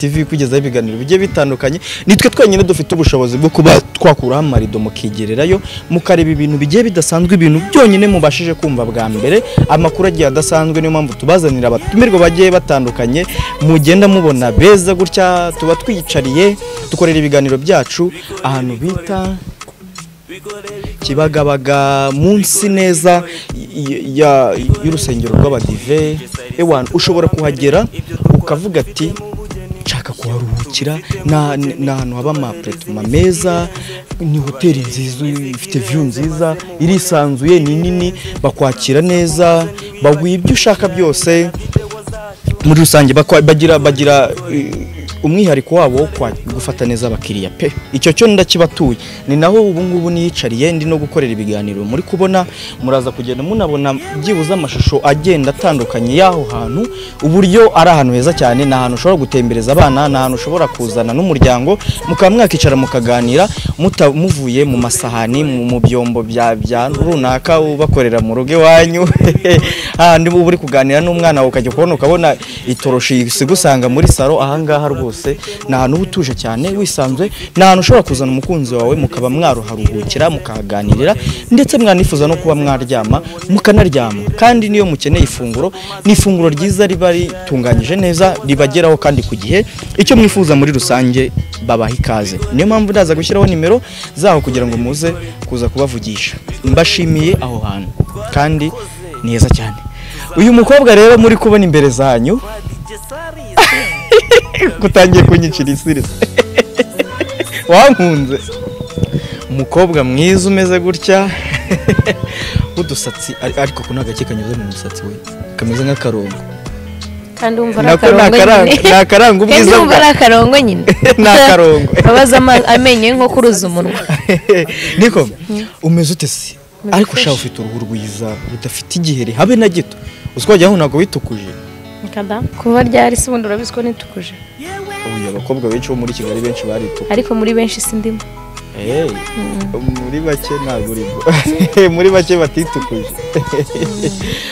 tv kugezaho ibiganiro bigiye bitandukanye nitwe twenyine dufite ubushobozi bwo kuba twakuraho amarido mukigererayo mukareba ibintu bigiye bidasanzwe ibintu byonyine mubashije kumva bwa mbere amakuru agiye adasanzwe niyo mpamvu tubazanira abatumirwa bagiye batandukanye mugenda mubona beza gutya tuba twiyicariye dukorera ibiganiro byacu ahantu bita kibagabaga munsi neza y- ya- y'urusengero rw'abadive ewana ushobora kuhagera ukavuga ati nshaka kuharuhukira na- ni ahantu haba amapuretoma meza ni hoteli nziza ifite viyu nziza irisanzuye ni nini bakwakira neza baguha ibyo ushaka byose muri rusange bakwa- bagira bagira eh, umwihariko wabo wo kwa- gufata neza abakiriya pe icyo cyo ndakibatuye ni naho ubu ngubu niyicariye ndi no gukorera ibiganiro muri kubona muraza kugenda munabona byibuze amashusho agenda atandukanye y'aho hantu uburyo ari ahantu heza cyane ni ahantu ushobora gutembereza abana ni ahantu ushobora kuzana n'umuryango mukaba mwakicara mukaganira muta- muvuye mu masahani mu mu byombo bya bya runaka ubakorera mu rugo iwanyu hahandi uba uri kuganira n'umwana wawe ukajya kubona ukabona itoroshi igusanga muri salo ahangaha rwose ni ahantu uba utuje cyane wisanzwe ni ahantu ushobora kuzana umukunzi wawe mukaba mwaruharuhukira mukahaganirira ndetse mwanifuza no kuba mwaryama mukanaryama kandi niyo mukeneye ifunguro ni ifunguro ryiza riba ritunganyije neza ribageraho kandi ku gihe icyo mwifuza muri rusange babaha ikaze niyo mpamvu ndaza gushyiraho nimero zaho kugira ngo muze kuza kubavugisha mbashimiye aho hantu kandi ni heza cyane uyu mukobwa rero muri kubona imbere zanyu gutangiye kunyicira isirisi wankunze umukobwa mwiza umeze gutya w'udusatsi ar- ariko ko nta gake kanyuze mu musatsi we kameze nk'akarongo kandi wumva ari nako ni akarongo akaranga ni nyine akaranga kandi ubwiza wumva ari bwa akarongo nyine ni akarongo abaza ama- amenyo ye nko kuruza umunwa niko umeze ute se ariko fresh. ushaka ufite uruhu rwiza rudafite igiheri habe na gito uswajyaho ntabwo witukuje kuva ryari se ubundi urabizi ko nitukuje uyu abakobwa benshi bo muri kigali benshi barituka ariko muri benshi sindimo Eh, muri bake ntabwo urimo muri bake batitukuje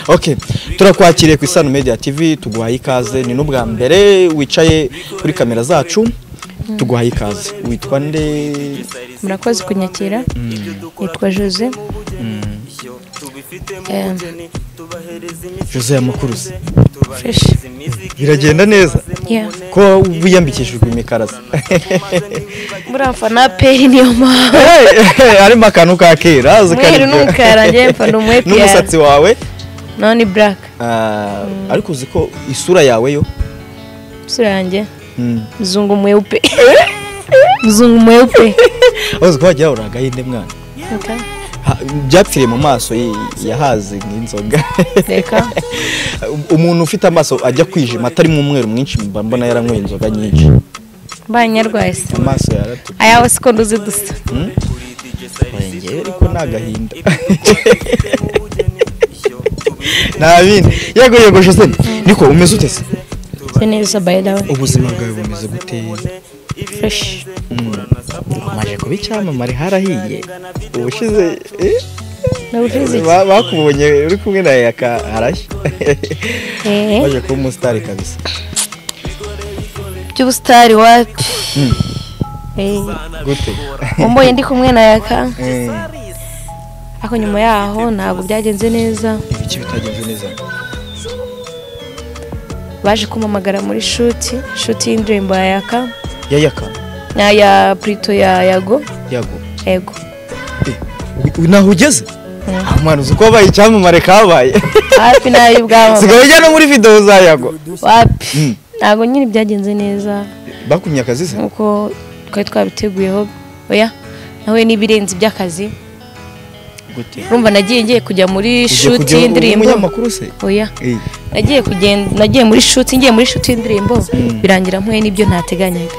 ok turakwakiriye ku isano media tv tuguhaye ikaze ni n'ubwa mbere wicaye kuri kamera zacu tuguhaye ikaze witwa nde murakoze kunyakira yitwa jose Em, jose yamakuruzi fresh biragenda neza Yeah. ko wiyambikishijwe imikaraza buriya mfana peri niyo mpamvu Hey, harimo akantu ka kera azi umweru kari- n'umukara njyewe mfana umwepi n'umusatsi wawe none black Ah, ariko uzi ko isura yawe yo isura yanjye Mm. mzungu mweupe mzungu mweupe uzi ko wagira ngo uragahinde mwana Okay. Ha- byapfiriye mu maso y- yahaze nk'inzoga reka umuntu ufite amaso ajya kwijima atarimo umweru mwinshi mba mbona yaranyweye inzoga nyinshi banyarwaye se amaso yaratu ayawe siko nduzi dusa ngewe ariko ni agahinda nta bindi yego yego jose niko umeze ute se se neza by the way ubuzima bwawe bumeze gute fresh umaze kuba icyamamare harahiye ubushize eh, ni ubushize ba- bakubonye uri kumwe na yaka arashya eh waje kuba umusitari kabisa by'ubusitari wapi eh gute umboye ndi kumwe na yaka Eh, ariko nyuma yaho ntabwo byagenze neza ibiki bitagenze neza baje kumpamagara muri shuti shuti y'indirimbo ya yaka ya yaka na ya purito ya yago yago yego Eh, u- u- naho ugeze mwana uzi ko wabaye icyamamare kabaye hafi nayo ubwabo sigaye ujya no muri videwo za yago wapi Mm. ntabwo nyine byagenze neza bakumye akazi se nk'uko twari twabiteguyeho oya nahuye n'ibirenze iby'akazi gute urumva nagiye ngiye kujya muri shuti y'indirimbo umunyamakuru se oya Eh, nagiye kugenda nagiye muri shuti ngiye muri shuti y'indirimbo birangira mpuye n'ibyo ntateganyaga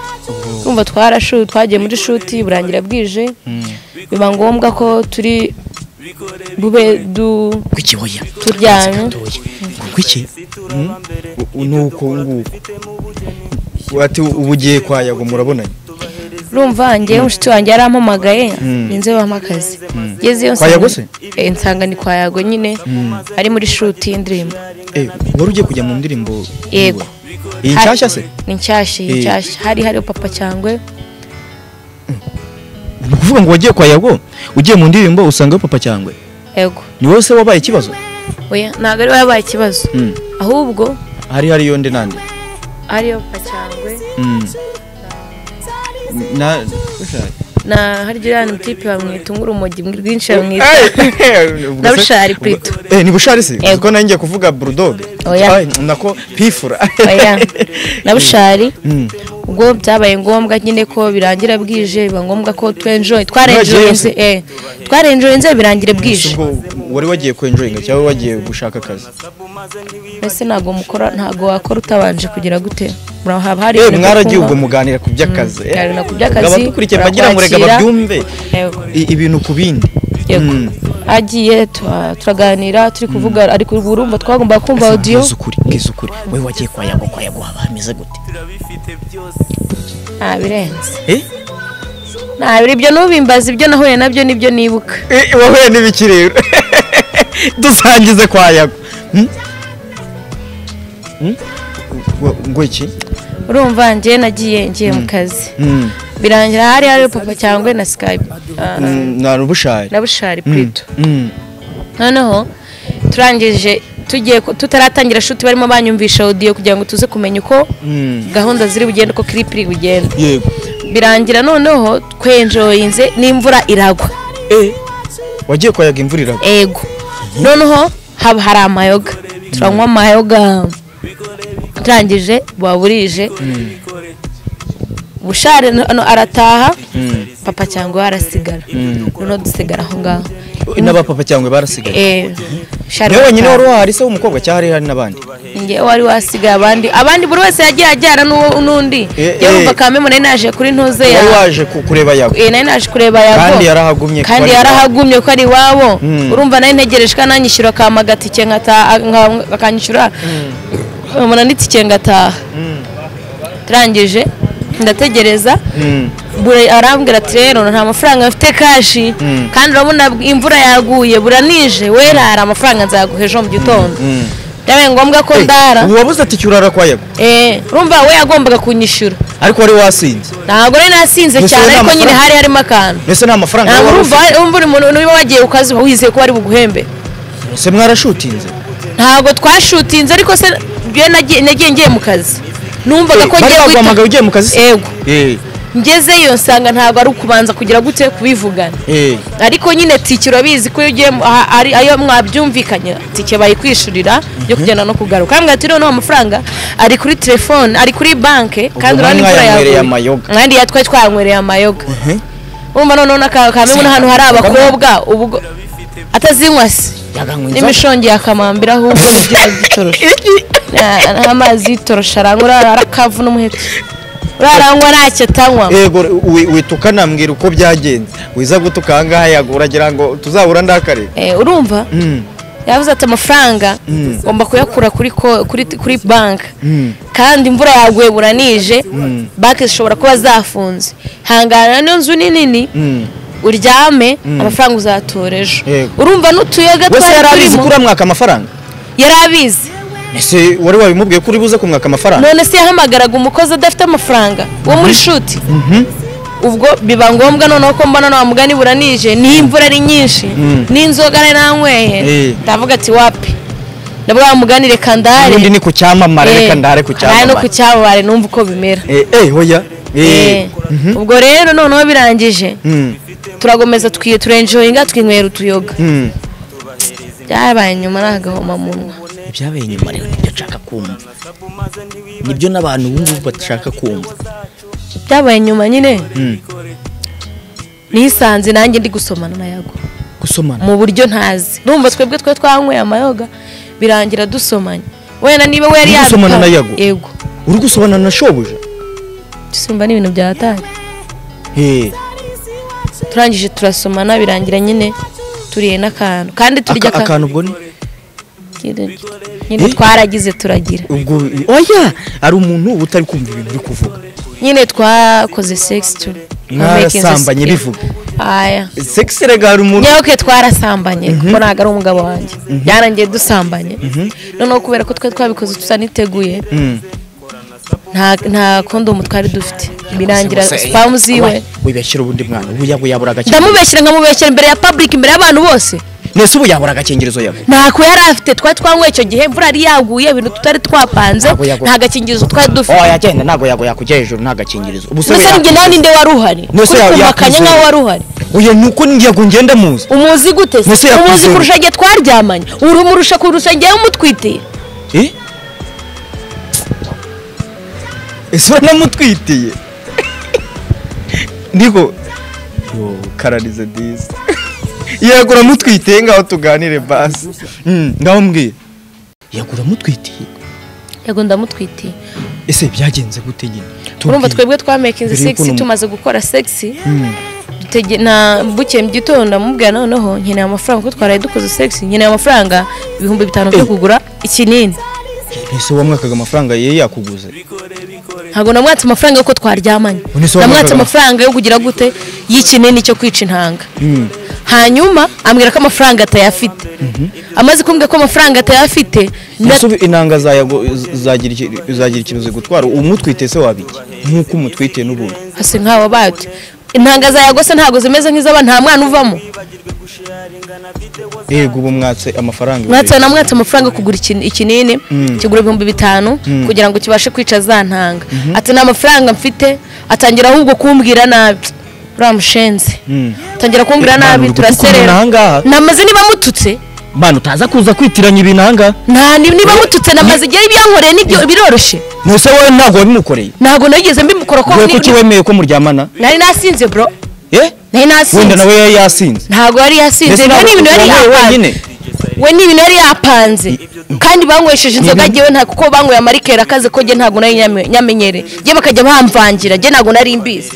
urumva twarashu twagiye muri shuti burangira bwije biba ngombwa ko turi bube du kuki hoya turyamye kuki nuko nguko wati ubu ugiye kwa yago murabonanye urumva njyewe inshuti wanjye yarampamagaye ninze bampa akazi ngezeyo Kwa Yago se? Eh, nsanga ni kwa yago nyine ari muri shuti y'indirimbo Eh, wari ugiye kujya mu ndirimbo yiwe. yego iyi Hari- nshyashya se ni nshyashya iyi Eh. nshyashya hari hariho papa cyangwe ni ukuvuga ngo wagiye kwa yago ugiye mu ndirimbo usanga papa cyangwe yego ni wowe se wabaye ikibazo oya ntabwo ari we wabaye ikibazo Mm. ahubwo hari hari yonde nande hariyo papa cyangwe Mm. na Bushari. na harya uriya ni mutipe bamwita urumogi rwinshi bamwita Eh, ubwo Na se- Bushari ubwo- Pluto. eh ni bushari se Yego. kuko nanjye kuvuga bulldog Oya. Ay, nako pifura oya na bushari Mm. ubwo byabaye ngombwa nyine ko birangira bwije biba ngombwa ko twenjoye twarenjoyinze Mwagiye eh twarenjoyinze birangire bwije ubwo wari wagiye kwenjoyinga cyangwa wagiye gushaka akazi mbese ntabwo mukora ntabwo wakora utabanje kugira gute murahaba hari Eh, ibintu byo mwaragiye kunywa. ubwo muganira ku by'akazi eh. muganira ku by'akazi, abadukurikira bagira ngo reka barakwakira. babyumve Yego. i- ibintu ku bindi yego Mm. agiye tu- turaganira turi kuvuga ariko ubu urumva twagomba kumva audio Bwiza ukuri bwiza ukuri wowe wagiye kwa yago kwa yago haba hameze gute nta birenze eh nta biri ibyo n'ubimbaza ibyo nahuye nabyo nibyo nibuka Eh, wahuye n'ibiki rero dusangize kwa yago Hmm? Hmm? Ngo- ngo iki urumva njye nagiye ngiye mu kazi Hmm. birangira hari hari papa cyangwa na skype ah, na rubushari na bushari plito Mm. noneho turangije tugiye ku- tutaratangira shuti barimo banyumvisha audio kugira ngo tuze kumenya uko Mm. gahunda ziri bugende uko clip iri bugende yego birangira noneho twenjoyinze n'imvura iragwa Eh, wagiye kwa yago imvura iragwa ego noneho haba hari amayoga turanywa amayoga turangije baburije bushare no- no arataha papa cyangwa we arasigara noneho dusigara aho ngaho n'abapapa cyangwa barasigaye Eh, bushare niwe wenyine wari arataha. wahari se w'umukobwa cyangwa hari hari n'abandi njyewe wari wasigaye abandi abandi buri wese yagiye ajyana n'uwo n'undi Eh, yewe eh. umva kamemo nari naje kuri ntuze ya wari waje ku- kureba yago Eh, nari naje kureba yago kandi yarahagumye kandi kuba ari yarahagumye ko ari iwabo Mm. urumva nayo ntegereje ko ananyishyura akama agatike nkataha nka- akanyishyura nkabona n'itike ngataha turangije ndategereza Mm. bure arambwira ati rero nta mafaranga mfite kashi Mm. kandi urabona imvura yaguye buranije wera hari amafaranga nzaguha ejo mu gitondo Mm. byabaye ngombwa ko Eh, ndara uwabuze atike urara kwa yago Eh, urumva we yagombaga kunyishyura ariko wari wasinze ntabwo rero nasinze Gusa cyane nta ariko nyine mafaranga. hari harimo akantu mbese nta mafaranga ntabwo wari urumva ufite urumva uri umuntu niba wagiye ku kazi uba wizeye ko bari buguhembe se mwarashutinze ntabwo twashutinze ariko se njye nagiye nagiye ngiye mu kazi numvaga ko bari ngiye baguhamagaye ugiye mu kazi se yego Eh, ngezeyo nsanga ntabwo ari ukubanza kugira gute kubivugana eh. ariko nyine tike urabizi ko iyo ugiye mu- aha- ari ayo mwabyumvikanye tike bayikwishurira yo kugenda no kugaruka kandi ati noneho amafaranga ari kuri telefone ari kuri banke kandi urabona imvura mwanywereye yaguye amayoga. kandi ya twari twanywereye amayoga Mhm. wumva noneho n'akamemu n'ahantu hari abakobwa ubwo atazinywa se Yaganywe inzoga. n'imishongi yakamambira ahubwo urubyaro by'itoroshi Na- n'amazi y'itoroshi aranywa urara arakavu n'umuheto uraranywa ntacyo atanywa yego wi- wita ukanambwira uko byagenze wiza gutuka ahangaha yago uragira ngo tuzahura ndakare Eh, urumva Mm. yavuze ati amafaranga Mm. ngomba kuyakura kuri ko- kuri kuri banki Mm. kandi imvura yaguye buranije banki zishobora kuba zafunze hangana niyo nzu ni nini Mm. uryame amafaranga uzatora ejo Yego. urumva n'utuyoga wese twari yari abizi ko turimo uramwaka amafaranga yari abizi ese wari wabimubwiye ko uri buze kumwaka amafaranga none se yahamagaraga umukozi adafite amafaranga wo muri shuti ubwo biba ngombwa noneho ko mbona nta mugani buranije niyo imvura ari nyinshi n'inzoga nari nanyweye Eh. ndavuga ati wapi ndabwo mugani reka ndare n'undi ni ku cyamamare Eh, reka ndare ku ndare no ku cyamamare cyamamare numva uko bimera Eh, eh, oya Eh. Eh, ubwo rero noneho birangije Mm. turagomeza twiye turenjoyinga twinywera utuyoga Mm. byabaye nyuma n'agahoma munwa ibyabaye nyuma rero nibyo nshaka kumva nibyo n'abantu ubu ngubu bashaka kumva byabaye nyuma nyine Mm. nisanze nanjye ndi gusomana na yago gusomana mu buryo ntazi numva twebwe twe twanyweye amayoga birangira dusomanye wenda niba we yari Uri gusomana yabikora- na Yago? yego uri gusomana na shobuja dusimba n'ibintu byatanye Eh. turangije turasomana birangira nyine turiye n'akantu kandi turya Aka- akantu ubwo ni nyine Eh? twaragize turagira ubwo oya hari umuntu uba utari kumva ibintu uri kuvuga nyine twakoze sex tu Mwarasambanye bivuga? aya sexy rega hari umuntu nyabuke twarasambanye kuko ntabwo ari umugabo wanjye byarangiye dusambanye noneho kubera ko twari twabikoze tusaniteguye Mm. nta nta kondomu twari dufite birangira Gusa, eh, spamu ziwe wabaye, wibeshyira ubundi mwana ubu yabura agakingirizo ndamubeshyira nkamubeshyira imbere ya public imbere y'abantu bose nese ubu yabura agakingirizo yawe ntako yari afite twari twanywe icyo gihe imvura yari yaguye ibintu tutari twapanze Ntabwo yaguye. nta gakingirizo twari oh dufite yagenda ntabwo yago yakujya hejuru nta gakingirizo ubu se we mbese ya- njye nawe ninde wari uhari Nese kuri ya- kumakanya yakwizera. nkaho wari uhari oya nuko ngiyago ngenda muzi umuzi gute se? Nese yakwizera. umuzi kurusha igihe twaryamanye urumurusha kurusha igihe umutwitiye eh ese wanamutwitiye ndiko yo kararize disi yego uramutwitiye ngaho tuganire basi Mm, ngaho mbwiye yego uramutwitiye yego ndamutwitiye ese byagenze gute nyine Tubwire. urumva twebwe twamakinze Mbere y'uko sexy unamu- tumaze gukora sexy Mm. dutege na buke mu gitondo ndamubwira noneho nkeneye amafaranga kuko twaraye dukoze sexy nkeneye amafaranga ibihumbi bitanu byo Eh. kugura ikinini ese wamwakaga amafaranga ye yakuguze ntabwo namwatse amafaranga y'uko twaryamanye Ubu ni so namwatse wavugaga- amafaranga yo kugira gute y'ikinini cyo kwica intanga Mm. hanyuma ambwira ko amafaranga atayafite amaze kumbwira ko amafaranga atayafite nda- Ese ubu inanga zayago- zagira iki- zagira ikibazo gutwara umutwite se wabiki nk'uko umutwite n'ubundi hasi nkawe abati intanga za yagose ntabwo zimeze nk'iz'aba nta mwana uvamo yego ubu mwatse amafaranga mwatse namwatse amafaranga yo kugura ikin- ikinini kigura ibihumbi bitanu kugira ngo kibashe kwica za ntanga ati nta mafaranga mfite atangira ahubwo kumbwira nabi uriya mushenzi atangira kumbwira Eh, nabi Manu, turaserera ukuntu nangaha. namaze niba mututse mwana utaza kuza kwitiranya ibinanga nta ni- niba mututse namaze igihe ibyankoreye nibyo biroroshye ntuse wowe ntabwo wabimukoreye ntabwo nageze mbimukora ko wowe ni- kuki ni- wemeye ko muryamana nari nasinze bro Eh? nari wenda nasinze nawe yari yasinze ntabwo yari yasinze Mbese we ni ntabwo- ibintu yari wowe yapanze wenyine? we ni ibintu yari yapanze kandi banywesheje inzoga jyewe nta kuko banyweye amarikeri akaze ko jye ntabwo nari nyame- nyamenyereye jye bakajya bamvangira jye ntabwo nari mbizi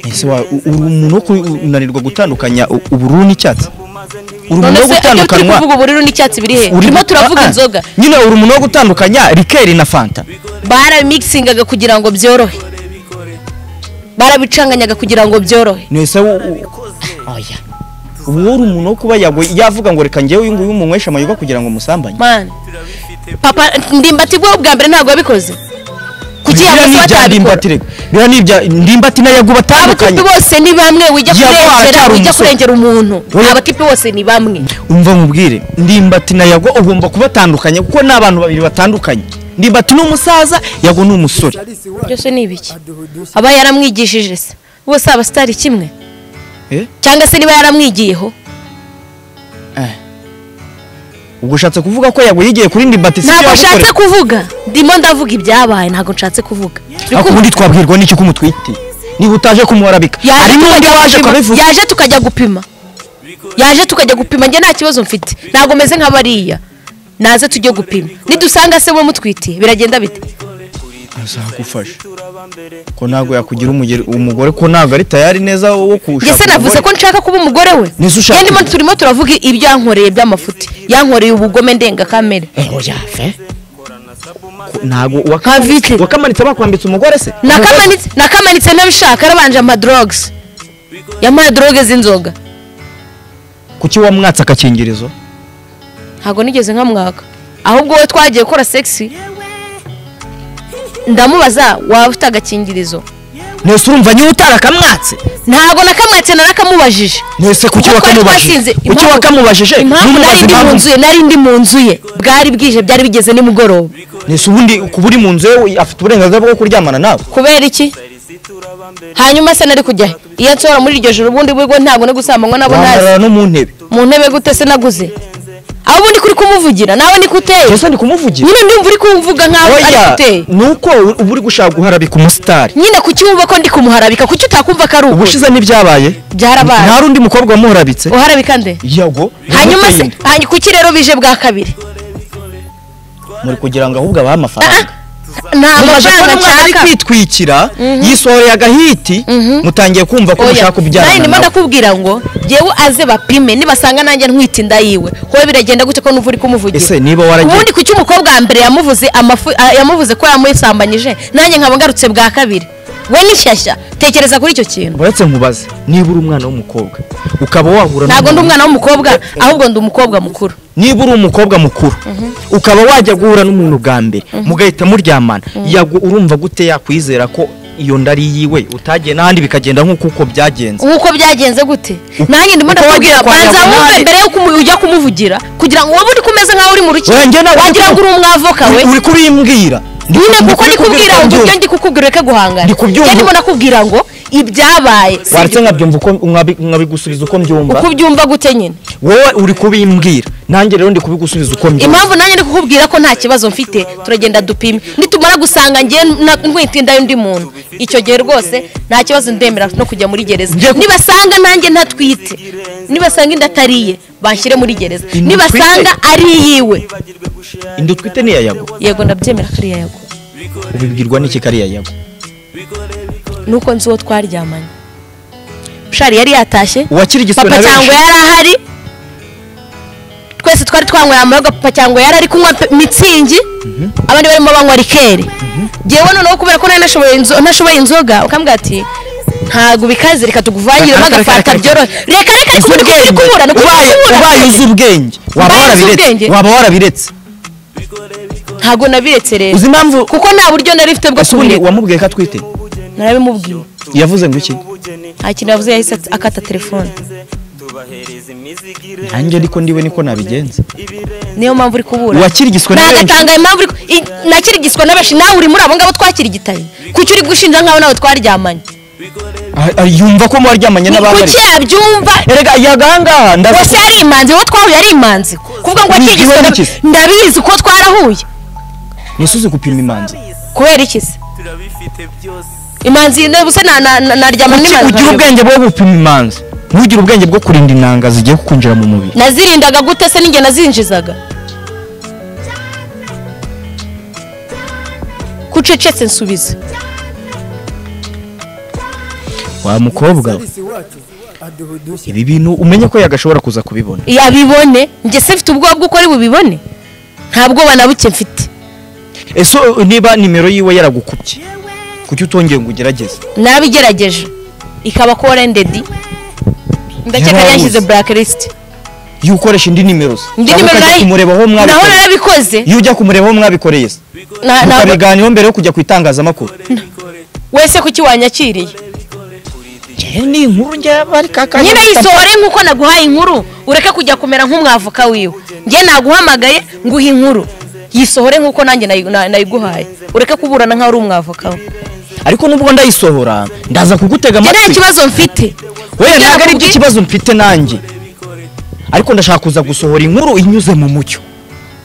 ese wa- u- uri umuntu wo ku- unanirwa gutandukanya u- ubururu n'icyatsi uri umuntu none wo se ibyo turi gutandukanwa kuvuga ubururu n'icyatsi biri he uri- turimo turavuga Ah, ah. inzoga nyine uri umuntu wo gutandukanya rikeri na fanta barabimikisingaga kugira ngo byorohe barabicanganyaga kugira ngo byorohe nese oya ubu uri umuntu wo kuba yagwe yavuga ngo reka njyewe uyu nguyu umunywesha amayoga kugira ngo musambanye mani papa ndimbati bwo bwa mbere ntabwo yabikoze kuki biriya yakoze ni ibya batabikora ndimbati reka biriya ni ibya ndimbati na yago batandukanye abakipe bose ni bamwe wijya Yakuba kurengera aracyari wijya umusore. kurengera umuntu Oya. abakipe bose ni bamwe umva nkubwire ndimbati na yago ugomba kubatandukanya kuko ni abantu babiri batandukanye ndimbati ni umusaza yago ni umusore byose ni ibiki aba yaramwigishije se bose aba sitari kimwe Eh? cyangwa se niba yaramwigiyeho ubwo ushatse kuvuga ko yago yigiye kuri ndimbati si ntabwo yagukoreye nshatse kuvuga ndimo ndavuga ibyabaye ntabwo nshatse kuvuga ariko ubundi twabwirwa n'iki ko umutwite niba utaje kumuharabika Yaje hari n'undi tukajya waje gupima. kubivuga yaje tukajya gupima yaje tukajya gupima njye nta kibazo mfite ntabwo meze nka bariya naze tujye gupima nidusanga se we mutwitiye biragenda bite azagufasha ko ntabwo yakugira umugeri- umugore ko ntabwo ari tayari neza wo kuwushaka Ese navuze ko nshaka kuba umugore we Nizo ushaka. Kandi mo- turimo turavuga ibyo yankoreye by'amafuti yankoreye ubugome ndengakamere ntabwo Nka vite. wakamanitse bakwambitse umugore se Nakamanitse- nakamanitse ntabishaka yarabanje amadrogs yampaye droge z'inzoga kuki wamwatse agakingirizo ntabwo nigeze nkamwaka ahubwo we twagiye gukora sexy ndamubaza waba ufite agakingirizo ntese urumva niba utarakamwatse ntabwo nakamwatse narakamubajije ntese kuki Kuko twari twasinze. wakamubajije kuki Impamvu- wakamubajije impamvu nari Numubaze ndi mu nzu ye nari ndi mu nzu ye bwari bwije byari bigeze nimugoroba ntese ubundi kuba uri mu nzu ye afite uburenganzira bwo kuryamana nawe kubera iki hanyuma se nari kujya he? iyo nsohora muri iryo joro ubundi bwo ntabwo no gusambanywa nabo ntazi wamarara no mu ntebe mu ntebe gute se naguze aho ubundi kuri kumuvugira nawe niko uteye ese ndi kumuvugira nyine ndumva uri kumvuga nkaho ari oya uteye ni uko uba uri gushaka guharabika umusitari nyine kuki wumva ko ndi kumuharabika kuki utakumva ko ari ukuri ubushize n'ibyabaye byarabaye nta rundi mukobwa wamuharabitse uharabika nde yago hanyuma se ntimutinde. hanyuma kuki rero bije bwa kabiri muri kugira ngo ahubwo abahe Ah, amafaranga mumaze nta kubona mafaranga umwana ari nshaka kwitwikira yisohoreye agahiti mutangiye kumva ko Oya, mushaka nawe kubyarana ndimo nawe ndakubwira ngo jyewe aze bapime nibasanga nanjye ntwite inda yiwe howe biragenda gute ko numva uri kumuvugira ese niba waragiye ubundi kuki umukobwa wa mbere yamuvuze amafu- a- yamuvuze ko yamusambanyije nanjye nkaba ngarutse bwa kabiri we n'ishyashya tekereza kuri icyo kintu uretse nkubaze niba uri umwana w'umukobwa ukaba wahura ntabwo ndi n'umuntu- umwana w'umukobwa ahubwo ndi umukobwa mukuru niba uri umukobwa mukuru ukaba wajya guhura n'umuntu bwa mbere mugahita muryamana yagu- urumva gute yakwizera ko iyo nda ari iyiwe utagiye n'ahandi bikagenda nk'uko uko byagenze nk'uko byagenze gute nanjye ndimo Uko wagiye ndakubwira kwa banza wumve Nyamunani. mbere yuko umu- ujya kumuvugira kugira ngo wowe uri kumeze nk'aho uri mu Oya, njye rukiko ntabwo wagira ngo uri umwavoka we Uri- uri kubimbwira Ndi nyine ku- kuko ndi ndikubwira ngo kubyumva. ibyo ndi kukubwira ureke guhangana Ndi kubyumva. Njye ndimo nakubwira ngo ibyabaye si waretse nkabyumva uko nkabi- nkabigusubiza uko mbyumva uko ubyumva gute nyine wowe uri kubimbwira nanjye rero ndi kubigusubiza uko mbyumva impamvu nanjye ndi kukubwira ko nta kibazo mfite turagenda dupime nitumara gusanga ngewe na- ntwite inda y'undi muntu icyo gihe rwose nta kibazo ndemera no kujya muri gereza Njye- nibasanga nanjye ntatwite nibasanga inda atariye banshyire muri gereza Inda nibasanga ari iyiwe inda utwite niya yago yego ndabyemera kariya yego ubibwirwa n'iki kariya yago nuko nzi uwo twaryamanye bushari yari yatashye uwakiri igiswe papa na cyangwa benshi yari ahari twese twari twanyweye amarwa papa cyangwa yari ari kunywa pe- mitsingi abandi barimo banywa rikeri ngewe noneho kubera ko nari nashoboye inzo- nashoboye inzoga ukambwira ati ntabwo bikaze reka tuguvangiremo Reka, reka, agafata reka, byorohe reka reka uzi ubu ni ubwenge kubura ni ubaye ubaye kubura uzi ubwenge waba Ubaye uzi warabiretse ubwenge. waba warabiretse ntabwo nabiretse rero uzi impamvu kuko nta buryo nari mfite bwo ese ubundi kubireka wamubwiye ko atwite narabimubwiye yavuze ngo iki nta kintu yavuze yahise akata telefone nanjye ariko ndiwe niko nabigenza niyo mpamvu uri kubura uwakirigitswe na benshi nagatanga impamvu uri ku- i- nakirigitswe na benshi nawe uri muri abo ngabo twakirigitanye kuki uri gushinja nk'aho nawe twaryamanye Ah, ah, yumva ko mwaryamanye n'abambari kuki yabyumva erega yagahangaha wese ndavuga yari imanzi uwo twahuye yari imanzi kuvuga ngo Ni akirigitswe igihugu na- kizi. ndabizi ko twarahuye nisuze gupima imanza kubera iki se imanzi nebuse naryama kuki n'imanzi ugira nkareba. ubwenge bwo gupima imanzi ntugire ubwenge bwo kurinda inanga zigiye kukwinjira mu mubiri nazirindaga gute se n'inge nazinjizaga kucecetse nsubize wa mukobwa we, ibi bintu umenye ko yagashobora kuza kubibona yabibone njye se mfite ubwoba bw'uko ari bubibone nta bwoba na buke mfite ese uh, niba nimero yiwe yaragukubye kuki utongeye ngo ugerageze nabigerageje ikaba ko rendedi ndakeka Yarabuze. yashyize blacklist iyo ukoresha indi nimero se indi cyangwa nimero ukajya nayo kumureba aho naho mwabikoreye narabikoze iyo ujya kumureba aho mwabikoreye se Na- na- mukabiganiraho mbere yo kujya ku itangazamakuru wese kuki wanyakiriye Njyewe ni inkuru njye bari kakanya nyine yisohore nk'uko naguhaye inkuru ureke kujya kumera nk'umwavoka wiwe njye naguhamagaye nguhe inkuru yisohore nk'uko nanjye nayi- na- nayiguhaye ureke kuburana nk'aho uri umwavoka we ariko nubwo ndayisohora ndaza kugutega njye nta amatwi kibazo mfite wowe Ibyo ntabwo aribyo nakubwiye- kibazo mfite nanjye ariko ndashaka kuza gusohora inkuru inyuze mu mucyo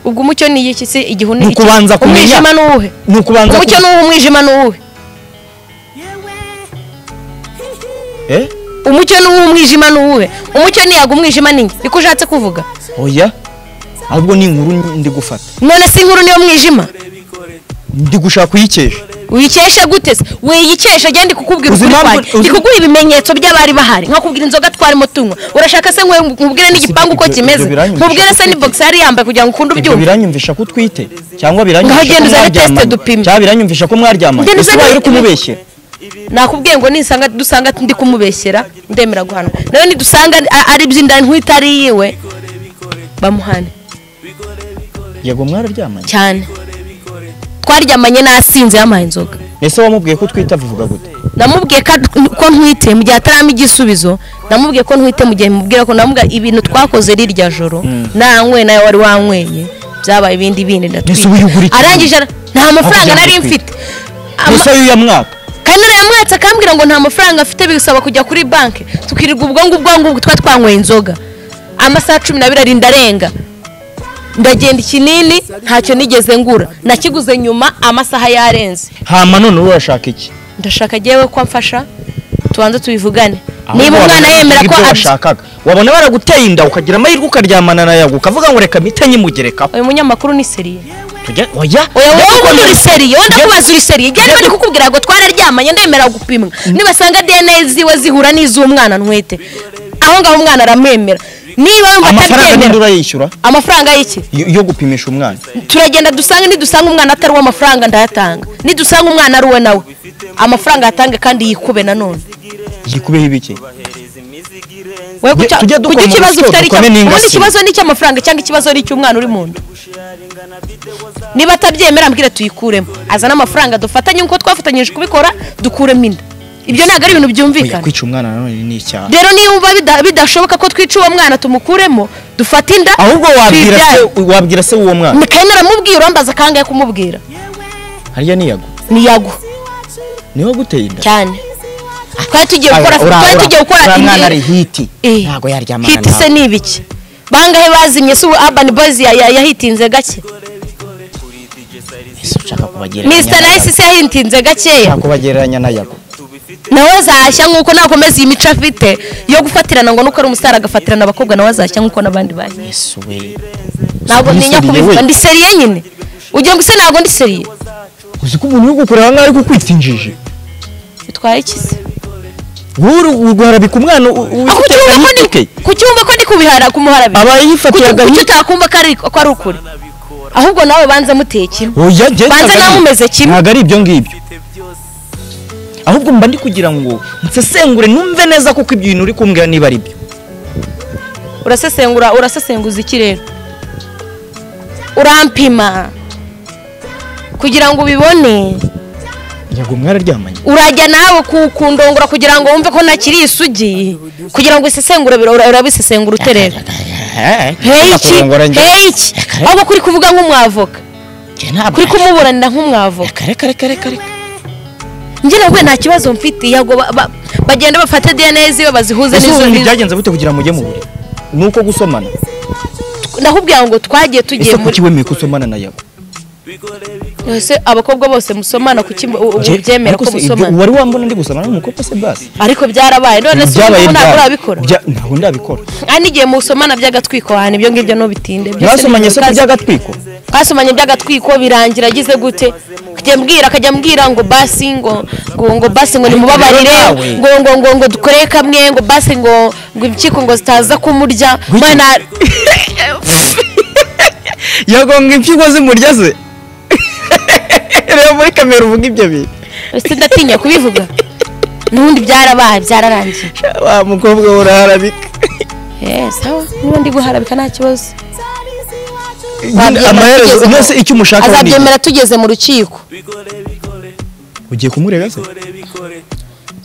ubwo umucyo ni iki se igihu Ni ni iki ukubanza kumenya. umwijima ni uwuhe ni ukubanza umucyo ku- ni uwuhe umwijima ni uwuhe Eh? umucyo ni uw'umwijima ni uwuhe umucyo ni yaga umwijima ni njye niko ushatse kuvuga oya ahubwo ni inkuru ndi gufata none si inkuru niyo mwijima ndi gushaka kuyikesha wikesha gute se wiyikesha genda kukubwira Uzi ukuri impamvu- kwanjye uzi- ndikuguha ibimenyetso by'abari bahari nkakubwira inzoga twarimo tunywa urashaka se nkwe nkubwire n'igipangu uko ibyo- kimeze ibyo biranyumvisha nkubwire se n'ibogisi yari yambaye kugira ngo ukunde ibyo ubyumve biranyumvisha ko utwite cyangwa biranyumvisha Ngaho genda ko uzane mwaryamanye. test dupime. cyangwa biranyumvisha ko mwaryamanye Genda ese uzane- ubaye uri kumubeshyera nakubwiye ngo nisanga dusanga ndi kumubeshyera ndemera guhanwa nawe nidusanga a- ari iby'inda nkwita ari iyiwe bamuhane yego mwararyamanye cyane twaryamanye n'asinze yampaye inzoga ese wamubwiye ko utwite avuga gute namubwiye ko ko ntwite mu gihe ataramo igisubizo namubwiye ko ntwite mu gihe mubwira ko namubwiye ibintu twakoze rirya joro nanyweye nawe wari wanyweye byabaye ibindi bindi Ese ubu yugura ndatwite iki? arangije ara- nta mafaranga Akujyana nari gutwita. mfite Ama- gusa y'uya mwaka kandi nayamwatse akambwira ngo nta mafaranga afite bisaba kujya kuri banki tukirirwa ubwo ngubwo aho ngubwo twari twanyweye inzoga amasaha cumi n'abiri ari ndarenga ndagenda ikinini ntacyo nigeze ngura nakiguze nyuma amasaha yarenze hama none urashaka iki ndashaka agiyewe ko amfasha tubanze tubivugane Ahubwo niba wabona umwana bashaka yemera ko ibyo abyi- bashakaga wabona baraguteye inda ukagira amahirwe ukaryamana na yago ukavuga ngo reka mpite nyimugerekaho uyu munyamakuru ni seriye tujya oya oya Njye wowe kuko ubundi uri nifuza- seriye wowe Njye- ndakubaza uri seriye igihe ariko ndikukubwira ngo twararyamanye ndemera gupimwa nibasanga dna ziwe zihura n'iz'umwana ntwite aho ngaho umwana aramwemera niba yumva amafaranga ninde atabyemera urayishyura amafaranga y'iki yo yo gupimisha umwana turagenda dusanga nidusanga umwana atari uwo amafaranga ndayatanga nidusanga umwana ari uwe nawe amafaranga yatange kandi yikube nanone gikubeho ibiki we Tujye- kucya- tujye dukora kugira ikibazo umusoro, utari cyo dukome n'ingasibo. ubundi ikibazo ni icy'amafaranga cyangwa ikibazo ni icy'umwana uri mu nda niba atabyemera ambwira tuyikuremo azane amafaranga dufatanye nk'uko twafatanyije kubikora dukuremo inda ibyo ntabwo ari ibintu Oya, byumvikana kwica umwana nanone ni icyaha rero niba uba bida- bidashoboka ko twica uwo mwana tumukuremo dufate inda ahubwo wabwira se tuyibyare. wabwira se w'uwo mwana Ni- kandi naramubwira urambaza kangahe kumubwira harya niyago niyago niho guteye inda cyane twari tugiye Aya, gukora ura- twari ura- tugiye gukora uriya mwana indi- ari hiti Eh. ntabwo yaryamana hiti se nawe ni ibiki bangahe bazimye se ubu urban boys ya- ya- yahitinze gake Ese ushaka kubagereranya mr na nice Yago? se yahitinze gakeya ushaka kubagereranya na yago nawe azashya nk'uko nakomeza iyi mico afite yo gufatirana ngo nuko ari umusitari agafatirana abakobwa nawe azashya nk'uko n'abandi bahiye ese we ntabwo Ni ntinya seriye kubivuga we. ndi seriye nyine ugira ngo ise ntabwo ndi seriye uzi ko umuntu ugukorera nkaho ari kukwita injiji bitwaye iki se wowe urwarabika umwana u- u- aho ufite kucyumva ko ayiti ke. ni kucyumva ko ndi kubihara kumuharabira aba yifatiye kuki agahita utakumva ko ari ko ari ukuri ahubwo nawe banza mutekera oya njye Banza ntabwo ari- nawe umeze kimwe. ntabwo ari ibyo ngibyo ahubwo mba ndi kugira ngo nsesengure numve neza kuko ibyo bintu uri kumbwira niba ari byo urasesengura urasesenguza iki rero urampima kugira ngo ubibone yego mwararyamanye urajya nawe ku- kundongora kugira ngo wumve ko ntakiri isugi kugira ngo isesengure bira- ura- urabisesengura uterera heyi iki heyi iki ahubwo kuri kuvuga nk'umwavoka kuri kumuburanira nk'umwavoka njye nawe nta kibazo mfite yego ba- ba- bagenda bafata dna ziwe bazihuze ese n'izo ubu nizo byagenze bute kugira ngo ujye mu buriri ni uko gusomana ndakubwira ngo twagiye tugiye ese muri kuki wemeye ko usomana na yago ese abakobwa bose musomana kuki mu- u- Njye- ubyemera ariko ko se ibyo musomana wari wambona ndi gusomana n'umukobwa se basi ariko byarabaye none se Ibyabaye ubu ntabwo byarabaye. urabikora Bya- ntabwo ndabikora kandi igihe musomana by'agatwiko ahantu ibyo ngibyo ntubitinde byose mwasomanye ni se ibibazo. kuryagatwiko twasomanye by'agatwiko birangira agize gute kujya mbwira akajya mbwira ngo basi ngo ngo ngo basi ngo nimubabarire Rero nawe- ngo ngo ngo ngo dukore kamwe ngo basi ngo ngo impyiko ngo zitaza kumurya Wiki- mwana yagonga impyiko zimurya se reba muri kamera uvuga ibyo bintu ese ndatinya kubivuga n'ubundi byarabaye byararangiye wa mukobwa we uraharabika Eh, sawa niba ndi guharabika nta kibazo Babyemera amaherezo tugezeho. mwese icyo umushaka ni iki? azabyemera tugeze mu rukiko ugiye kumurega se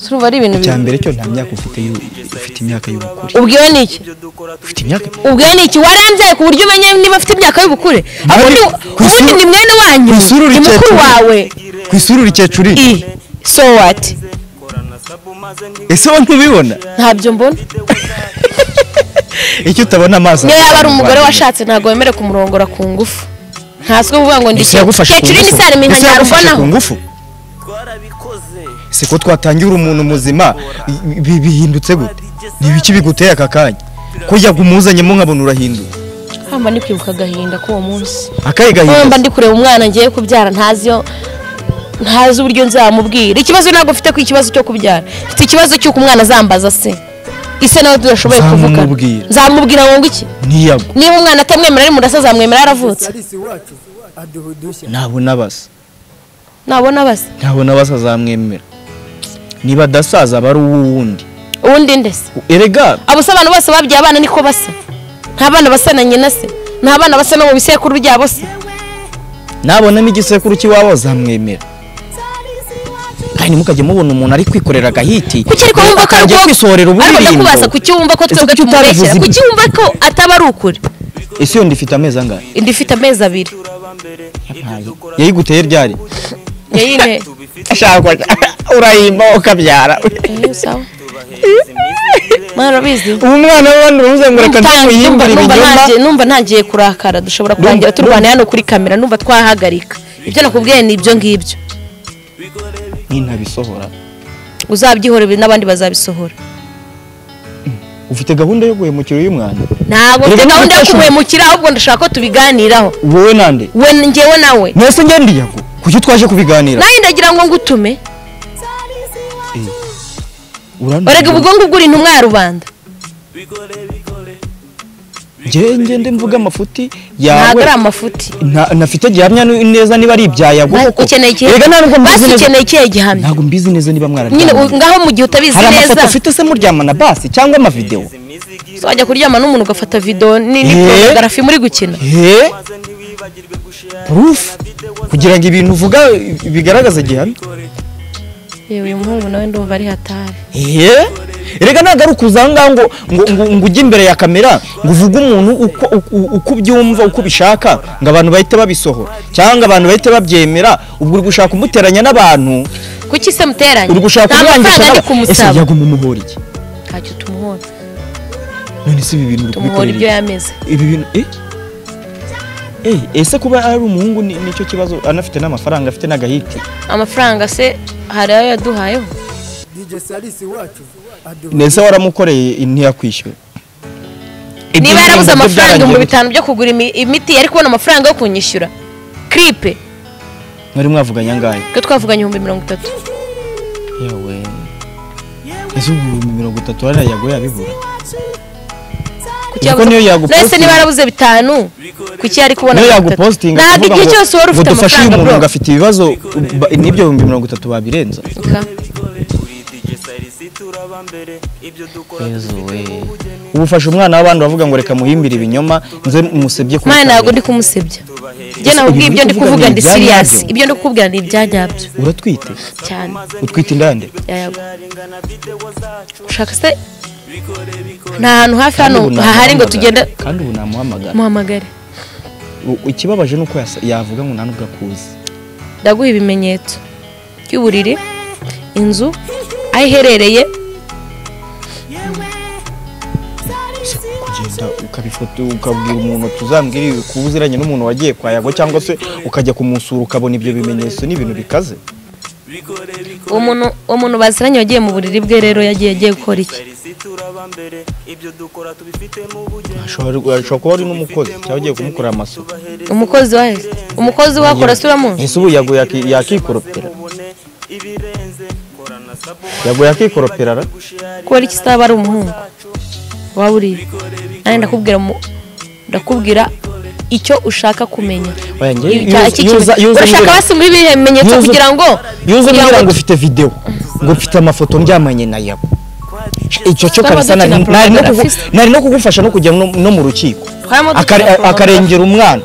turumva ari ibintu icya bibi mbere cyo nta myaka ufite y'u- ufite imyaka y'ubukure ubwiwe ni iki ufite imyaka ubwiwe ni iki warambyaye ku buryo umenya niba afite imyaka y'ubukure Ntari- ubundi ku isura- ubundi ni mwene wanyu ku isura ni mukuru urikecuru. wawe ku isura urikecuru i so what ese wowe ntubibona ntabyo mbona icyo utabona amaso niyo yaba ari azakurwanya. umugore washatse ntabwo wemerewe kumurongora ku ngufu ntaswe kuvuga ngo ndi ese yagufashe ku kecuru ni ngufu sare menya ese yagufashe ku ntarubonaho ngufu si ko twatangira umuntu muzima i- bi- bihindutse gute ni ibiki biguteye aka kanya ko yagumuzanyemo nkabona urahinduka hamba ndi kwibuka agahinda k'uwo munsi akahe mba gahinda ndi kureba umwana ngiye kubyara ntazi yo ntazi uburyo nzamubwira ikibazo ntabwo mfite ku ikibazo cyo kubyara mfite ikibazo cy'uko umwana azambaza se ise nawe tudashoboye kuvuga Uzamubwira. nzamubwira ngo ngo iki niyago niba umwana atamwemera ari murasa azamwemera yaravutse Msalisi watu aduhudusha. ntabona basa nabona basa ntabona basa azamwemera niba adasaza aba ari uwundi ubundi ndese erega abo se abantu bose babyaye abana niko basa nta bana basa na nyina se nta bana basa no mu bisekuru byabo se nabonamo igisekuru cy'iwabo azamwemera kandi ntimukajye mubona umuntu ari kwikorera agahiti kuki ariko wumva ko akajya arwo kwisorera ariko uburirimbo ndakubaza kuki wumva ko Ese twebwe kuki utabivuze tumubeshyera ibyo? kuki wumva ko ataba ari ukuri ese iyo ndifite amezi angahe indi ifite amezi abiri yayiguteye ryari yayine ashaka urayimba ukabyara Eh, sawa mwana urabizi ubu mwana w'abandi uramuzengura Ntangiye- akaduhindura numva- numva ibinyoma ntangiye- numva ntangiye kurakara dushobora kurangira Numva- turwana hano kuri kamera numva twahagarika ibyo nakubwiye ni ibyo ngibyo nintabisohora uzabyihora n'abandi bazabisohora ufite gahunda yo guhemukira uyu mwana ntabwo Reba mfite niba gahunda yo ufashe umu- kumwemukira ahubwo ndashaka ko tubiganiraho wowe nande we njyewe nawe mwese ngende iyago kuki twaje kubiganira nawe ndagira ngo ngutume Urantunga. barega ubwo ngubwo uri intumwa ya rubanda njye ngende mvuga amafuti ntabwo yawe ari amafuti Nta- ntafite gihamya ni- neza niba ari ibyaya kuko ukeneye ikihe Erega nta nubwo mbizi basi neza- ukeneye ikihe gihamya ntabwo mbizi neza niba nyine mwararyamye u- ngaho mu gihe utabizi hari amafoto neza ufite se muryamana basi cyangwa amavidewo wajya kuryama n'umuntu ugafata videwo ni Eh. porogarafi muri gukina eee purufu kugira ngo ibintu uvuga bigaragaze gihamya yewe uyu muhungu nawe ndumva ari hatari eee reka ntabwo ari ukuza aha ngaha ngo ngo- ngo ngo ujye imbere ya kamera ngo uvuge umuntu uko uko- uko ubyumva uko ubishaka ngo abantu bahite babisohora cyangwa abantu bahite babyemera ubwo uri gushaka kumuteranya n'abantu kuki se muteranye uri gushaka nta mafaranga kumwangisha ari n'aba- ese kumusaba yaguma umuhora iki ntacyo tumuhora none se ibi bintu uri tumuhora kubikorera ibyo iki? yameze ibi bintu eh Eh, ese kuba ari umuhungu ni- nicyo kibazo anafite n'amafaranga afite n'agahiti amafaranga se hari ayo yaduhayeho DJ Salisi wacu aduhu nese waramukoreye ntiyakwishyura niba yarabuze Ibyo amafaranga byarangiye ibihumbi gute? bitanu byo kugura imi- imiti yari kubona amafaranga yo kunyishyura kiripe mwari mwavuganye angahe ko twavuganye ibihumbi mirongo itatu yewe ese ubu ibihumbi mirongo itatu hariya yago yabibura Kuki Ubwo yabuze- niyo yagupostinga. Nahise niba yarabuze bitanu kuki yari kubona niyo mirongo itatu? yagupostinga ntabwo akavuga igihe ngo- cyose wari ngo ufite dufashe uyu amafaranga muntu bro ngo afite ibibazo ba- n'ibyo bihumbi mirongo itatu babirenza Ika. yezu we ubu ufashe umwana w'abandi bavuga ngo reka muhimbire ibinyoma nze musebye ku mwana ntabwo butabera. ndi kumusebya njye nahubwo ibintu ibyo ndi uri kuvuga kuvuga ni ndi ibya siriyasi nyabyo. ibyo ndi kukubwira ni ibyanyabyo uratwite cyane utwite indande yayago ushaka se nta hantu hafi hano Kandi ubu hahari ngo namuhamagara. tugende kandi ubu namuhamagara muhamagare U- ikibabaje ni uko yasa- yavuga ngo nta nubwo akuzi ndaguha ibimenyetso by'uburiri inzu aho iherereye kugenda ukabifata ukabwira umuntu tuzambwira ibi kuba uziranye n'umuntu wagiye kwa yago cyangwa se ukajya kumusura ukabona ibyo bimenyetso ni ibintu bikaze uwo muntu uwo muntu baziranye wagiye mu buriri bwe rero yagiye agiye gukora iki ashobora ashobora kuba ari n'umukozi cyangwa ugiye kumukorera amasuku umukozi wa umukozi wakora sura mu ese ubu yago yaki- yakikoropera yago yakikoropera ra kubera iki itaba ari umuhungu waba uriye nanjye ndakubwira mu- ndakubwira icyo ushaka kumenya Oya, njye- Icya- yuza- iki kintu- yuza- yuza urashaka mbwira- basi muri ibihe bimenyetso yuza- kugira ngo yuze kugira mbwira ngo ngo ufite videwo ngo mfite amafoto ndyamanye na yago icyo cyo Twaba kabisa nari dukina nari no kugu- pornography. nari no kugufasha no kujya no no mu rukiko Twarimo dukina Akare- pornography. akarengera umwana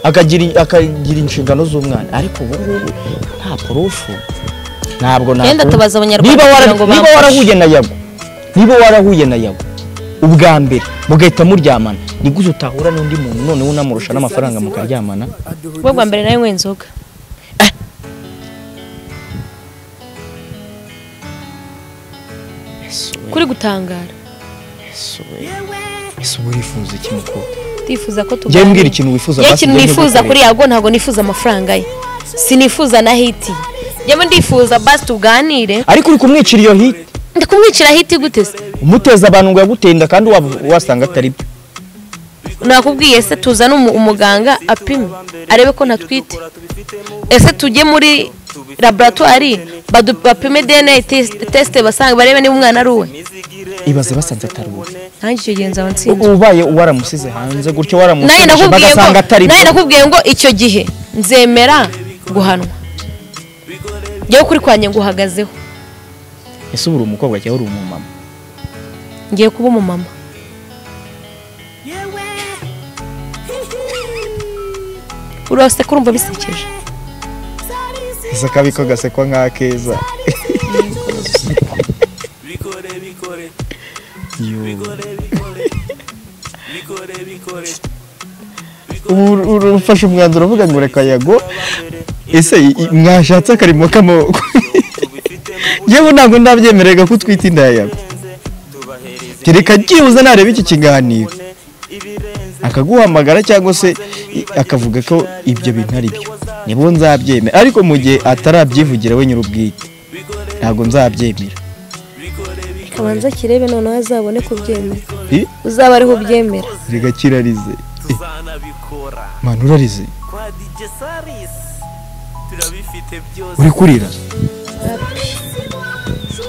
akagira akagira inshingano z'umwana ariko ubu ngubu nta purufu ntabwo ntabwo Yenda tubaza abanyarwanda niba wara- kugira ngo niba bamfashe. warahuye na yago niba warahuye na yago ubwa mbere mugahita muryamana ni gute utahura n'undi muntu noneho unamurusha n'amafaranga mukaryamana aduhu ubwo bwa mbere nawe nywa inzoga kuri gutangara ese uba wifuza iki mukobwa ndifuza ko njyewe tuganira mbwira ikintu wifuza njyewe basi ikintu njye nifuza nigukorere. kuri yago ntabwo nifuza amafaranga ye sinifuza na hiti njyewe ndifuza basi tuganire ariko uri kumwicira iyo hiti ndi kumwicira hiti gute se umuteza abantu ngo yaguteye inda kandi waba- wasanga atari byo nakubwiye se tuzane umu- umuganga apime arebe ko ntatwite ese tujye muri laboratwari badu- bapime dna tes- test basanga barebe niba umwana ari uwe ibaze basanze atari wowe nanjye icyo gihe nzaba nsinze ubaye waramusize hanze gutyo nawe waramusubije nakubwiye ngo bagasanga atari nawe byo nakubwiye ngo icyo gihe nzemera guhanwa njyewe kuri kwanjye nguhagazeho ese ubu uri umukobwa cyangwa uri umumama ngiye kuba umumama uriya se kurumva bisekeje ese akabi ko gasekwa nk'akeza ubu ur- ufashe umwanzuro uvuga ngo reka yago ese i- i- mwashatse akarimo k'amaboko yewe ntabwo ndabyemererega ko utwite inda ya yago kereka byibuze nareba iki kiganiro akaguhamagara cyangwa se i- akavuga ko ibyo bintu ari byo nibo nzabyemera ariko mu gihe atarabyivugira we nyir'ubwite ntabwo nzabyemera kabanza kirebe noneho azabone kubyemera I? uzaba ariho ubyemera reka kirarize tuzanabikora mwana urarize kwa DJ Saris turabifite byose uri kurira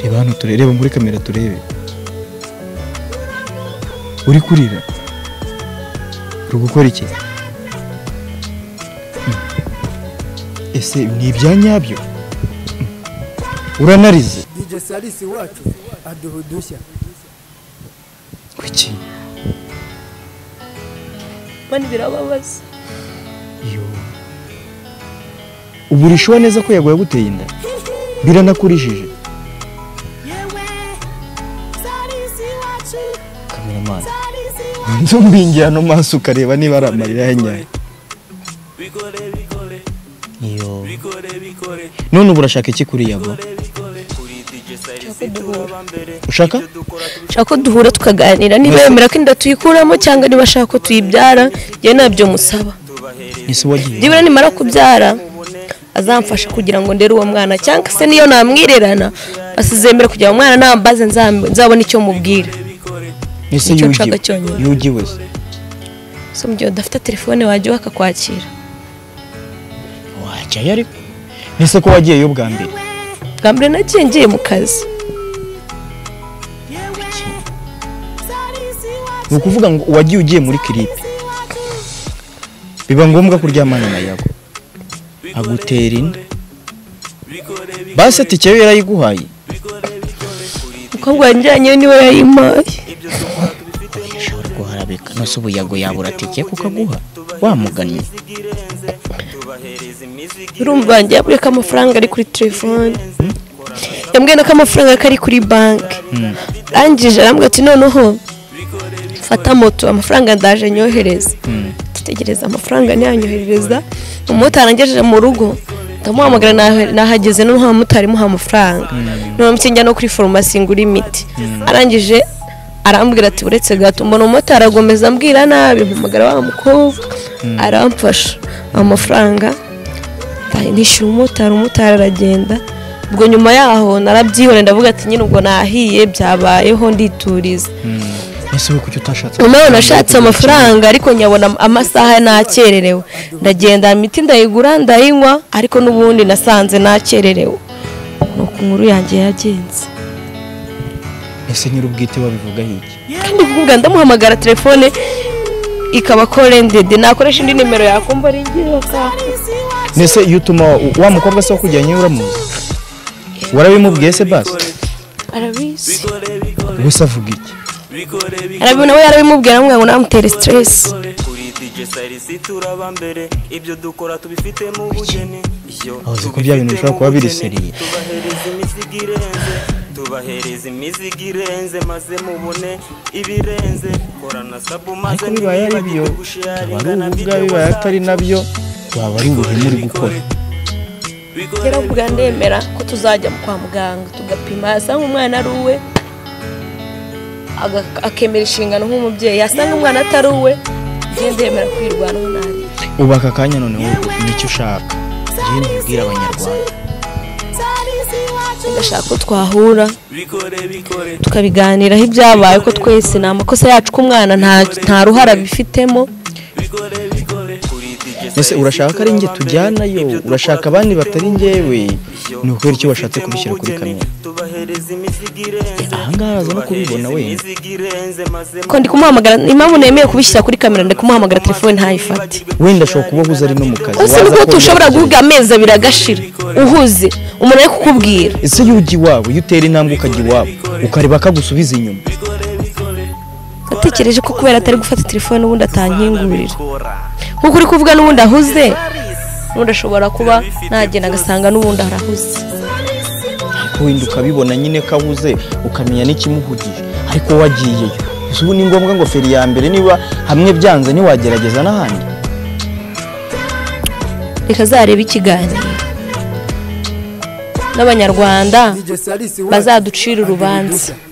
reba hano turebe reba muri kamera turebe uri kurira uri gukora iki Mm. ese ni ibya nyabyo Mm. uranarize DJ Salisi wacu aduha udushya kuki mbona birababaza Yo. ubu urishuwa neza ko yaguye aguteye inda biranakurishije kameramani nzumbingira no maso ukareba niba ari amarira ya nyayo bikore bikore Yo. bikore bikore none ubu urashaka iki kuri yabo bikore bikore kuri DJ Salisi tuba mbere ushaka nshaka ko duhura tukaganira niba yemera ko inda tuyikuramo cyangwa niba ashaka ko tuyibyara njye nabyo musaba ese wagiye byibura nimara kubyara azamfasha kugira ngo ndere uwo mwana cyangwa se niyo namwirerana asizemere kugira ngo umwana nambaze nzam- nzabone icyo mubwira ese nicyo yugiwe nshaka cyonyine. yugiwe se so mu gihe udafite telefone wajya bakakwakira wajyayo ariko ese ko wagiyeyo bwa mbere bwa mbere nagiye ngiye mu kazi ni ukuvuga ngo wagiye ugiye muri kiripe biba ngombwa kuryamana na yago agutera inda basi ati icyo yarayiguhaye umukobwa wanjye yanyine niwe yayimpaye ushobora kuharabika nose ubu yago yabura tike kuko aguha wamugannye urumva wanjye yaburiye ko amafaranga ari kuri telefone yambwiye ko amafaranga ko ari kuri banki arangije arambwira ati noneho fata moto amafaranga ndaje nyohereza dutegereza amafaranga ntiyanyoherereza umumotari angejeje mu rugo ndamuhamagara nahe- nahageze noneho abamotari muha amafaranga noneho njya no kuri farumasi ngura imiti arangije arambwira ati uretse gato mbona umumotari agomeza ambwira nabi mpamagara wa mukobwa aramfasha amafaranga ndaye nishyura umumotari umumotari aragenda ubwo nyuma yaho narabyibone ndavuga ati nyine ubwo nahiye byabayeho ndituriza ese we kuki utashatse nyuma yaho nashatse amafaranga ariko nyabona amasaha nakererewe ndagenda imiti ndayigura ndayinywa ariko n'ubundi nasanze nakererewe ni uku nkuru yanjye yagenze ese nyir'ubwite babivugaho iki kandi kuvuga ndamuhamagara telefone ikaba korendede nakoresha indi nimero yakumva ari ngira mbese iyo utuma wa- wa mukobwa se wo kujyanye uramuzi warabimubwiye se basi arabizi gusa avuga iki arabibona we yarabimubwira ngo namutere siteresi kuri DJ Salisi turaba mbere ibyo dukora tubifite mu bugeni iyo Aho uzi ko bya bintu bishobora kuba biri seriye. tubahereza imizigo irenze tubahereza imizigo irenze maze mubone ibirenze korana sabu maze ariko bibaye ari byo ntibibagirwe gusharinga aba ari ubu na video bwawe bibaye wacu. atari nabyo waba ari ubuhemu uri gukora yaravuga ndemera ko tuzajya kwa muganga tugapima yasanga umwana ari uwe aga- akemera inshingano nk'umubyeyi yasanga umwana atari uwe njye ndemera kwirwanaho nabi ubu aka kanya none wowe nicyo ushaka njyewe ntibwira abanyarwanda ndashaka ko twahura bikore bikore tukabiganiraho ibyabaye ko twese ni amakosa yacu ko umwana nta- nta ruhara bifitemo bikore bikore kuri DJ mbese Salisi urashaka ko ari njye turaba mbere, tujyanayo ibyo dukora urashaka abandi batari njyewe Iyo ni ukubera icyo washatse tubifite mu kubishyira kuri bugeni, kamera tubahereza imizigo irenze Eh, ahangaha araza no kubibona wenda. tubahereza imizigo irenze maze ko ndi kumuhamagara impamvu nemeye kubishyira kuri kamera ndi kumuhamagara telefone ntayifate wenda ashobora kuba ahuze ari no mu kazi ese waza nuko kongera tushobora kugira- guhuga amezi abiri agashira uhuze umuntu ari kukubwira ese iyo ujya iwabo iyo utera intambwe ukajya iwabo ukareba akagusubiza inyuma natekereje ko kubera atari gufata telefone ubundi atankingurira bikora nkuko uri kuvuga n'ubundi ahuze n'ubundi ashobora kuba nagenda agasanga n'ubundi arahuze ariko wenda ukabibona nyine ko ahuze ukamenya n'ikimuhugije ariko wowe agiyeyo gusa ubu ni ngombwa ngo feri ya mbere niba hamwe byanze ntiwagerageza n'ahandi reka azarebe ikiganiro n'abanyarwanda DJ Salisi wacu bazaducira aduha urubanza udushya.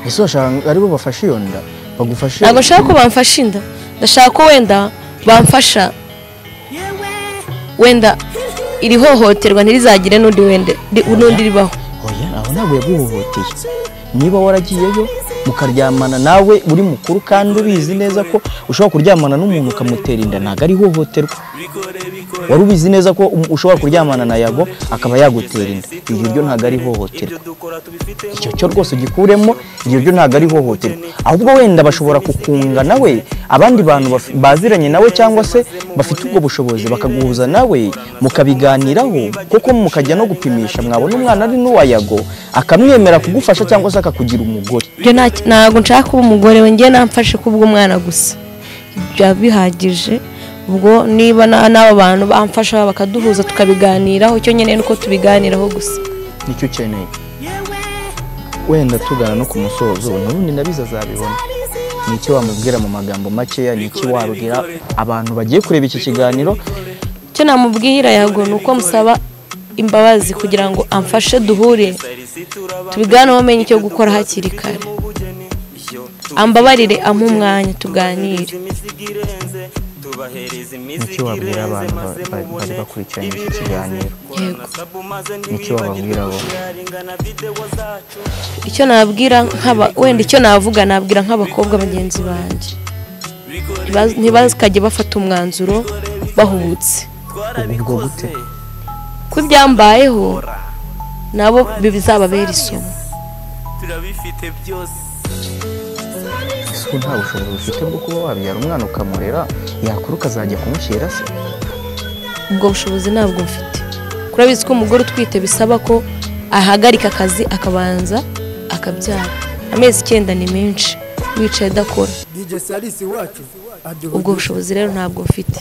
ese washaka aribo bafashe iyo nda bagufashe ntabwo nshaka ko bamfasha inda ndashaka ko wenda bamfasha wenda iri hohoterwa ntirizagire n'undi wende- n'undi ribaho oya aho ntabwo yaguhohoteye niba waragiyeyo mukaryamana nawe uri mukuru kandi ubizi neza ko ushobora kuryamana n'umuntu ukamutera inda ntabwo ari ihohoterwa wari ubizi neza ko um- ushobora kuryamana na yago akaba yagutera inda ibyo byo ntabwo ari ihohoterwa icyo cyo rwose ugikuremo ibyo byo ntabwo ari ihohoterwa ahubwo wenda bashobora kukunga nawe abandi bantu baf- baziranye nawe cyangwa se bafite ubwo bushobozi bakaguhuza nawe mukabiganiraho kuko mukajya no gupimisha mwabona umwana ari n'uwayago akamwemera kugufasha cyangwa se akakugira umugore ibyo nta- ntabwo nshaka kuba umugore we njye namfashe kubw'umwana gusa byaba bihagije ubwo niba na- n'aba bantu bamfasha bakaduhuza tukabiganiraho icyo nyine ni uko tubiganiraho gusa nicyo ukeneye wenda tugana no ku musozo n'ubundi nabizi azabibona ni icyo wamubwira mu magambo makeya ni iki wabwira abantu bagiye kureba iki kiganiro icyo namubwira yago ni uko musaba imbabazi kugira ngo amfashe duhure tubiganeho umenye icyo gukora hakiri kare ambabarire ampe umwanya tuganire nicyo wabwira abantu ba- ba- bari bakurikiranye iki kiganiro yego nicyo wababwira bo icyo nabwira nk'aba wenda icyo navuga nabwira nk'abakobwa bagenzi banjye Ntiba- ntibakajye bafata umwanzuro bahubutse ubu bwo gute ko byambayeho nabo bizababera isomo ese ubu nta bushobozi ufite bwo kuba wabyara umwana ukamurera yakura ukazajya kumushyira se ubwo bushobozi ntabwo mfite kuri abizi ko umugore utwite bisaba ko ahagarika akazi akabanza akabyara amezi icyenda ni menshi wicaye adakora DJ Salisi wacu aduha ubwo bushobozi rero ntabwo mfite